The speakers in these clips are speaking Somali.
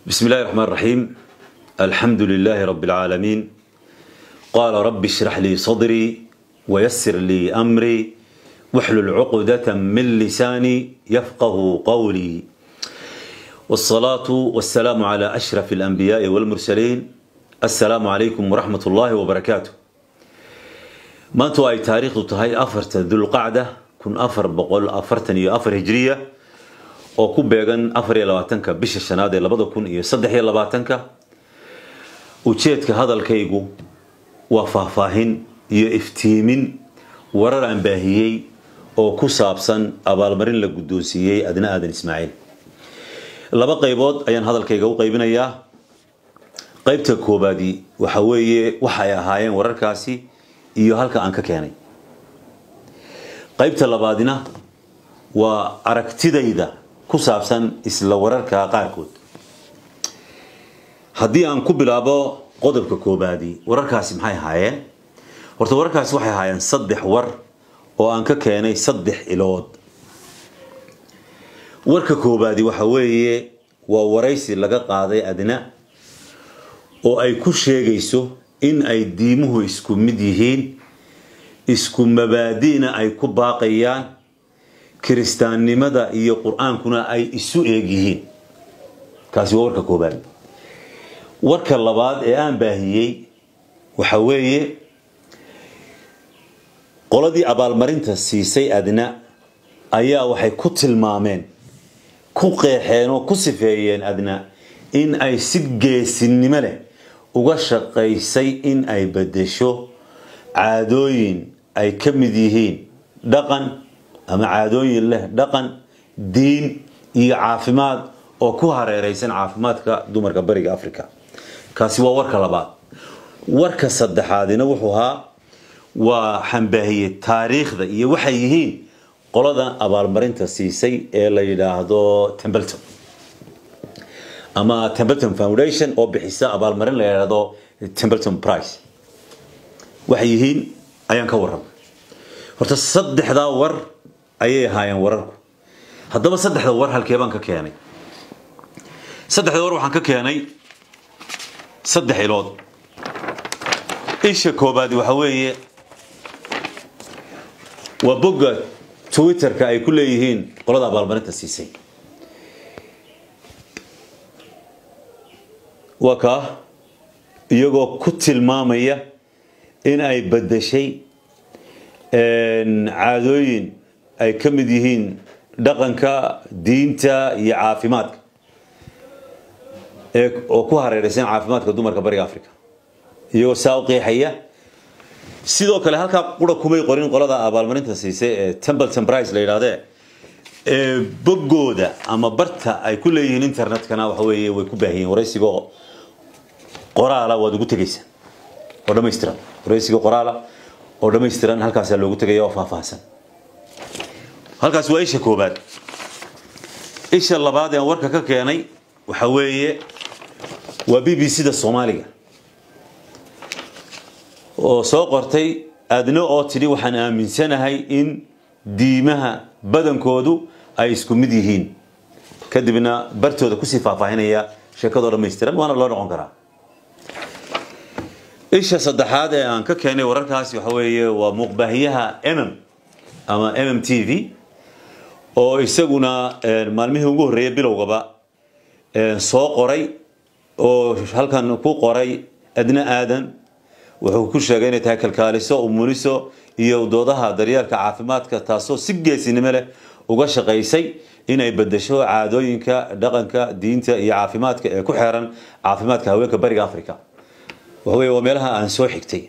بسم الله الرحمن الرحيم الحمد لله رب العالمين قال رب اشرح لي صدري ويسر لي أمري واحلل عقدة من لساني يفقه قولي والصلاة والسلام على أشرف الأنبياء والمرسلين السلام عليكم ورحمة الله وبركاته ما أنتوا أي تاريخ تهي أفرت ذو القعدة كن أفر بقول أفرتني أفر هجرية oo ku beegan afar iyo labaatanka bisha shanaad ee labada kun iyo saddex iyo labaatanka ujeedka hadalkaygu waa faahfaahin iyo iftiimin warar aan baahiyey oo ku saabsan abaalmarin la guddoonsiiyey adna aadan ismaaciil laba qaybood ayaan hadalkayga u qaybinayaa qaybta koobaadi waxa weeye waxay ahaayeen wararkaasi iyo halka aan ka keenay qaybta labaadina waa aragtidayda ku saabsan isla wararka qaarkood haddii aan ku bilaabo qodobka koobaadi wararkaasi maxay ahaayeen horta wararkaasi waxay ahaayeen saddex war oo aan ka keenay saddex ilood warka koobaadi waxa weeye waa waraysi laga qaaday adna oo ay ku sheegayso in ay diimuhu isku mid yihiin isku mabaadi'na ay ku baaqayaan kiristaannimada iyo qur-aankuna ay isu eeg yihiin kaasi waa warka koobaad warka labaad ee aan baahiyey waxa weeye qoladii abaalmarinta siisay adna ayaa waxay ku tilmaameen ku qeexeen oo ku sifeeyeen adna in ay si geesinimo leh uga shaqaysay in ay bedesho caadooyin ay ka mid yihiin dhaqan ama caadooyin leh dhaqan diin iyo caafimaad oo ku hareeraysan caafimaadka dumarka bariga africa kaasi waa warka labaad warka saddexaadina wuxuu ahaa waa xambaahiyey taariikhda iyo waxay yihiin qolada abaalmarinta siisay ee la yidhaahdo tembleton ama tembleton foundation oo bixisa abaalmarin la yidhaahdo tembleton price waxay yihiin ayaan ka warramay horta saddexdaa war ayay ahaayeen wararku haddaba saddexda war halkee baan ka keenay saddexda war waxaan ka keenay saddex ilood isha koobaadi waxa weeye waa bogga twitterka ay ku leeyihiin qolada abaalmarinta siisay waa kaa iyagoo ku tilmaamaya in ay bedeshay caadooyin ay ka mid yihiin dhaqanka diinta iyo caafimaadka oo ku hareeraysan caafimaadka dumarka bariga africa iyagoo saa u qeexaya sidoo kale halkaa qura kumay qorin qolada abaalmarinta siisay ee templeton price la yidhahdee ee boggooda ama barta ay ku leeyihiin internetkana waxa weeye way ku baahiyeen waraysigoo qoraala waad ugu tegaysaa oo dhammaystiran waraysiga qoraala oo dhammaystiran halkaasaa loogu tegaya oo faahfaahsan halkaas waa isha koobaad isha labaad ee warka ka keenay waxa weeye waa b b c da soomaaliga oo soo qortay adna oo tidhi waxaan aaminsanahay in diimaha badankoodu ay isku mid yihiin kadibna bartooda kusii faahfaahinaya sheekadoo dhammaystiran waana loo noqon karaa isha saddexaad ee aan ka keenay wararkaasi waxa weeye waa muuqbaahiyaha mm ama mm t v oo isaguna maalmihii ugu horreeyay bilowgaba soo qoray oo halkan ku qoray adna aadan wuxuu ku sheegay inay tahay kalkaaliso umuliso iyo doodaha daryeelka caafimaadka taasoo si geesinimo leh uga shaqaysay inay bedesho caadooyinka dhaqanka diinta iyo caafimaadka ee ku xeeran caafimaadka haweenka bariga africa waxawey waa meelaha aan soo xigtay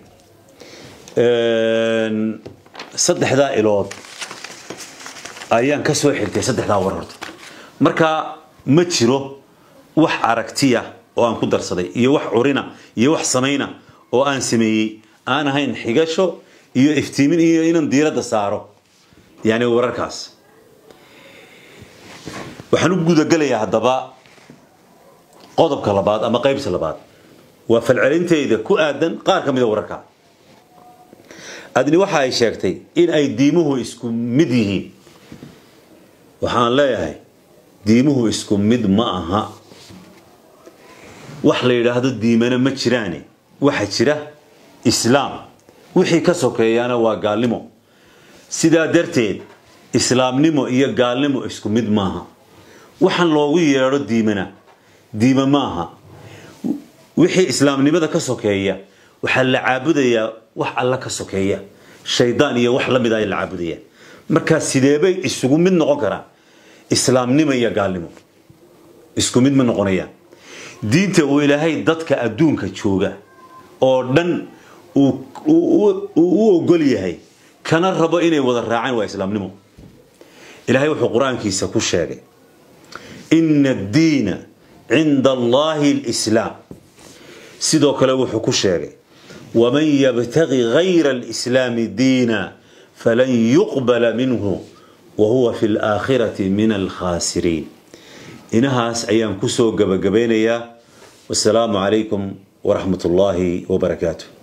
saddexdaa ilood ayaan ka soo xigtay saddexdaa war horta marka ma jiro wax aragtiya oo aan ku darsaday iyo wax curina iyo wax samayna oo aan sameeyey aan ahayn xigasho iyo iftiimin iyo inaan diiradda saaro yani wararkaas waxaan u gudagelayaa haddaba qodobka labaad ama qaybta labaad waa falcelinteyda ku aadan qaar ka mida wararka adni waxa ay sheegtay in ay diimuhu isku mid yihiin waxaan leeyahay diimuhu isku mid ma aha wax la yidhaahdo diimana ma jiraane waxa jira islaam wixii ka sokeeyaana waa gaalnimo sidaa darteed islaamnimo iyo gaalnimo isku mid maaha waxaan loogu yeedho diimana diima maaha wixii islaamnimada ka sokeeya waxaa la caabudayaa wax alla ka sokeeya shaydaan iyo wax la mid a la caabudaya markaa sideebay isugu mid noqon karaan islaamnimo iyo gaalnimo isku mid ma noqonayaan diinta uu ilaahay dadka adduunka jooga oo dhan uu u ogol yahay kana rabo inay wada raacaan waa islaamnimo ilaahay wuxuu qur-aankiisa ku sheegay ina addiina cinda allahi alislaam sidoo kale wuxuu ku sheegay waman yabtagi gayra alislaami diina falan yuqbala minhu wa huwa fi laakhirati min alkhaasiriin inahaas ayaan kusoo gabagabeynayaa wasalaamu calaykum waraxmat ullaahi wabarakaatu